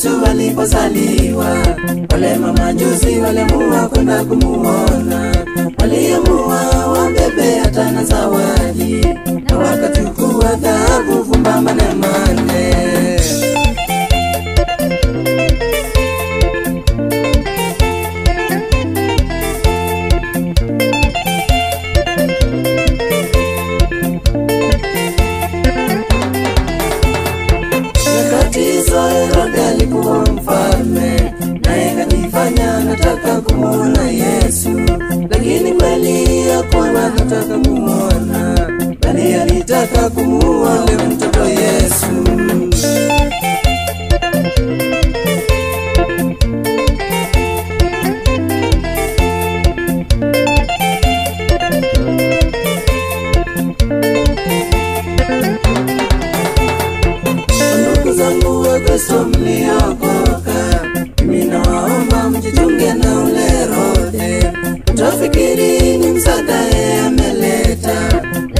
Yesu alipozaliwa, wale mamajusi waliamua kwenda kumuona, waliamua wambebe hata na zawadi, na wakachukua dhahabu fumba mane mane. Nyakati hizo Herode alikuwa mfalme, naye kajifanya anataka kumwona Yesu, lakini kweli hakuwa anataka kumwona, bali alitaka kumuua yule mtoto Yesu. Ndugu zangu wa Kristo mliokoka, mimi nawaomba mjichunge na ule Herode. Utafikiri ni msaada yeye ameleta,